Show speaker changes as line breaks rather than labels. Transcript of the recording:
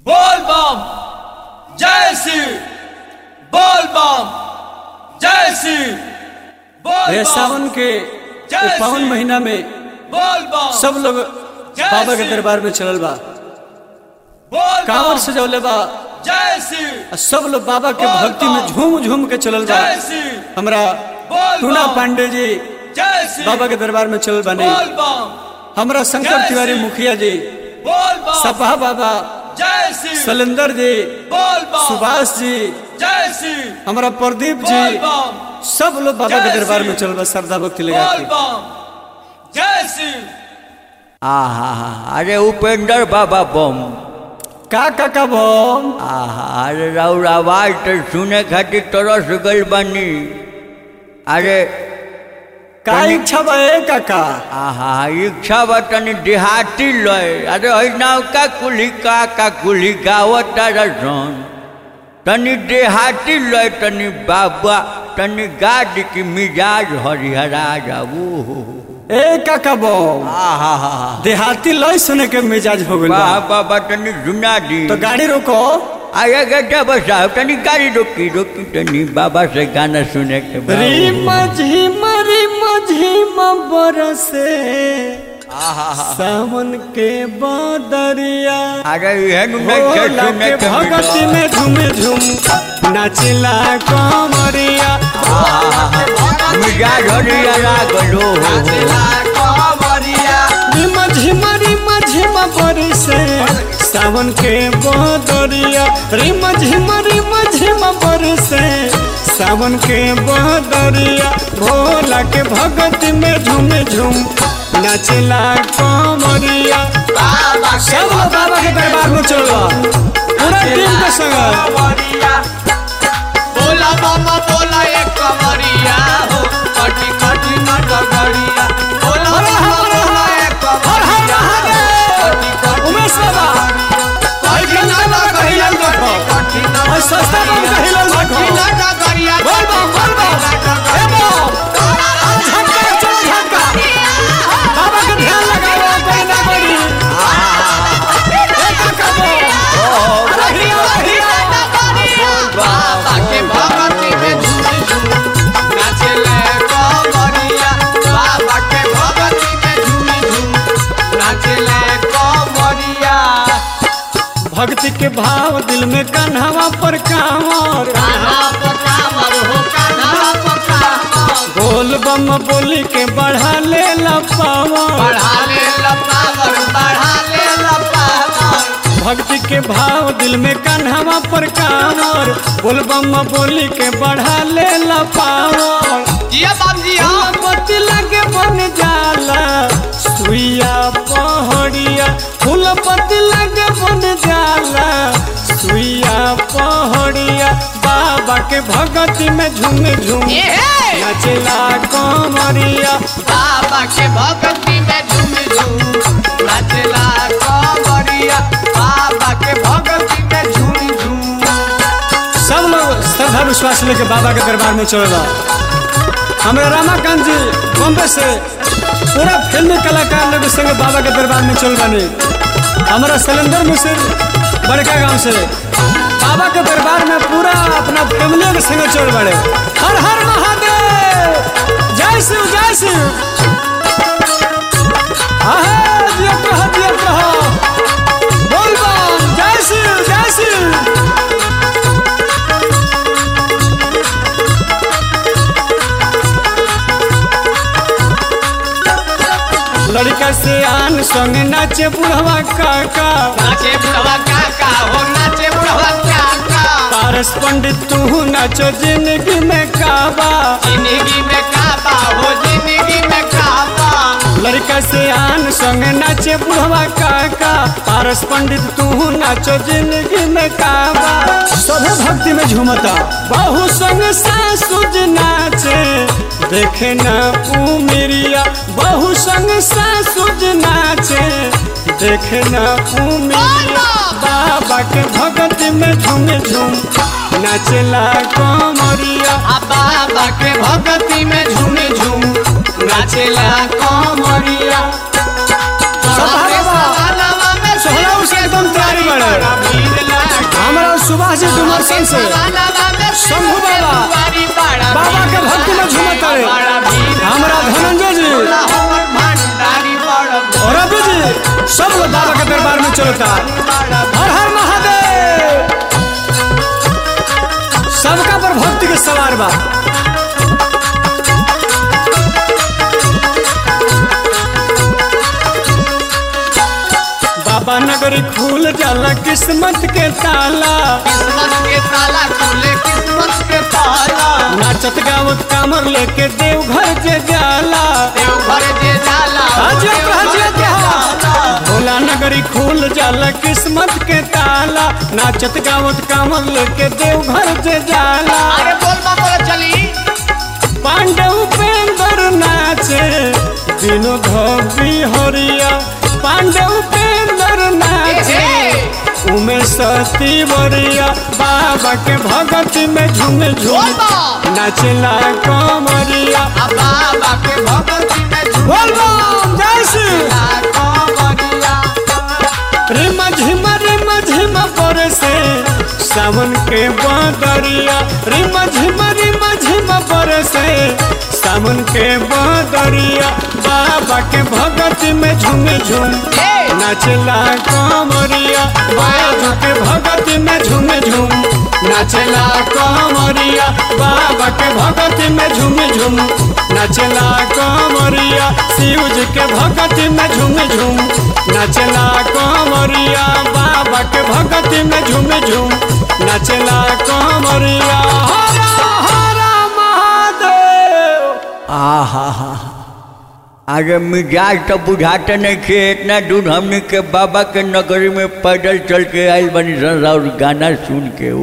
बोल बम जय शिव बोल बम जय शिव बोल
ये
बम
सावन के
जय
ये पावन
श्री-
महीना में
बोल बम
सब लोग
जय
बाबा के
श्री-
दरबार में चलल बा
बोल
कांवर
बम
सजौले बा
जय शिव
आ सब लोग बाबा के
बोल
भक्ति में
बम।
झूम झूम के चलल बा
जय शिव
हमरा
बोल
टूना
बम
पांडे जी
जय शिव
बाबा के दरबार में चलल बानी
बोल बम
हमरा शंकर
जय
तिवारी
श्री-
मुखिया जी
बोल बम
सपा बाबा
जय शिव
सलेंदर जी
बोल बम
सुभाष जी
जय शिव
हमारा प्रदीप
बोल
जी
बम
सब लोग बाबा के
जय
दरबार
श्री-
में चलल बा श्रद्धा भक्ति लगा
बोल
के
बम जय शिव
आहा अरे उपेंद्र बाबा बम
का का का बम
आहा अरे राउर आवाज तो सुने खातिर तरस गल बनी अरे
का
तनी-
इच्छा बा ए काका
आहा इच्छा बा तनी देहाती लय अरे है का कुली का का कुली गावत रसन तनी देहाती लय तनी बाबा तनी गाड़ी की मिजाज हरिहरा जाबू
ए काका बम
आहा हा
देहाती लय सुने के मिजाज हो गइल बा
वाह बाबा तनी सुना दी
तो गाड़ी रोको
आया गड्ढा बसा तनी गाड़ी रोकी रोकी तनी बाबा से गाना सुने के बाद।
रिम झिम रिम झिम बरसे सावन के बदरिया
अरे यह नहीं के
भोला
सुने
के
के
भगती
मिला।
में झूम झूम नाचिला कमरिया
मिजाज हरिया लागलो
रिम झिम रिम झिम बरसे सावन के बदरिया रिम झिम रिम झिम बरसे सावन के बदरिया भोला के भगती में झूम झूम नाचिला कमरिया सब लोग बाबा के दरबार में चलो पूरा टीम के संग
बोला मामा बोला एक कमरिया हो कटी कटी नटगड़िया बोला मामा बोला एक
हर हर
कमरिया
महादेव उमेश बाबा भाई गंगा बाबा का हिलल देखो और सस्ता बम का हिलल देखो बोल बम बोल बम ए बम आज झटका चलो झटका बाबा का ध्यान लगाओ कोई ना कोई ए काका बम अरे हिलो हिलो
बाबा के भगती में झूम झूम नाचले कमरिया बाबा के भगती में झूम झूम नाचले कमरिया
भक्ति के भाव दिल में कन्हवा पर कांवर
कान्हा पकावर हो कान्हा पकावर
बोल बम बोली के बढ़ा ले ला पावर
बढ़ा ले लपावर बढ़ा ले लपावर
भक्ति के भाव दिल में कन्हवा पर कांवर बोल बम बोली के बढ़ा ले ला पावर
जिया बाप जी हाँ
पति लगे बन जाला सुइया पहड़िया फूल पति लगे बन जाला सुइया पहड़िया बाबा के भगती में झूम झूम
ये है
नचला कमरिया
बाबा के भक्ति में झूम झूम नाचला कमरिया बाबा के भक्ति में झूम झूम
सब लोग श्रद्धा विश्वास लेके बाबा के दरबार में चलेला हमारे रामाकांत जी बॉम्बे से पूरा फिल्मी कलाकार लोग के संग बाबा के दरबार में चल बने हमारा सलेंदर मिश्र बड़का गांव से बाबा के दरबार में पूरा अपना फैमिली के संग चल बड़े हर हर महादेव जय शिव जय शिव आहे, जियत रहो, जियत रहो। बोल बम, जय शिव जय शिव लड़का से आन संग नाचे बुढ़वा काका
नाचे बुढ़वा काका हो नाचे बुढ़वा काका
पारस पंडित तू नाचो जिंदगी में काबा
जिंदगी में काबा हो जिंदगी में काबा
लड़का से आन संग नाचे बुढ़वा काका पारस पंडित तू नाचो जिंदगी में काबा सभे भक्ति में झूमता बहु संग सासुज नाचे देखे ना उमिरिया बहु संग सासुज नाचे देखे ना उमिरिया बाबा के भगत में झूम झूम नाचला कमरिया
आ बाबा के भक्ति में झूम झूम नाचेला कमरिया
सभा बाबा, सोहला उसे एकदम तैयारी बाड़े। प्रकाश जी डुमरसन से शंभू बाबा बाबा के भक्ति में झूमत रहे हमारा धनंजय जी और अभी जी सब लोग बाबा के दरबार में चलता हर हर महादेव सबका पर भक्ति के सवार बा बाबा नगरी खुल जाला किस्मत के ताला नाचत गावत कामर लेके देवघर जे जाला हाजिर पे हाजिर के हाँ। भोला नगरी खुल जाला किस्मत के ताला नाचत गावत कामर लेके देवघर जे जाला पांडव पेंदर नाचे दिनो धोबी हरिया पांडव पेंदर नाचे उमे सती बरिया बाबा के भगत में झूम झूम नाचला कमरिया
बाबा के भगवती में
बोल बम जय श्री रिम झिम रिम झिम बरसे सावन के बदरिया रिम झिम रिम झिम बरसे सावन के बदरिया बाबा के भगत में झूम झूम नाचला कमरिया बाबा के भगत में झूम झूम नाचला कमरिया बाबा के भगत में झूम झूम नाचला कमरिया शिव जी के भगत में झूम झूम नाचला कमरिया बाबा के भगत में झूम झूम नाचला कमरिया हरा हरा महादेव
आहा हा अरे मिजाज तो बुझाते नहीं थे इतना दूर हमने के बाबा के नगरी में पैदल चल के आयल बनी सन और गाना सुन के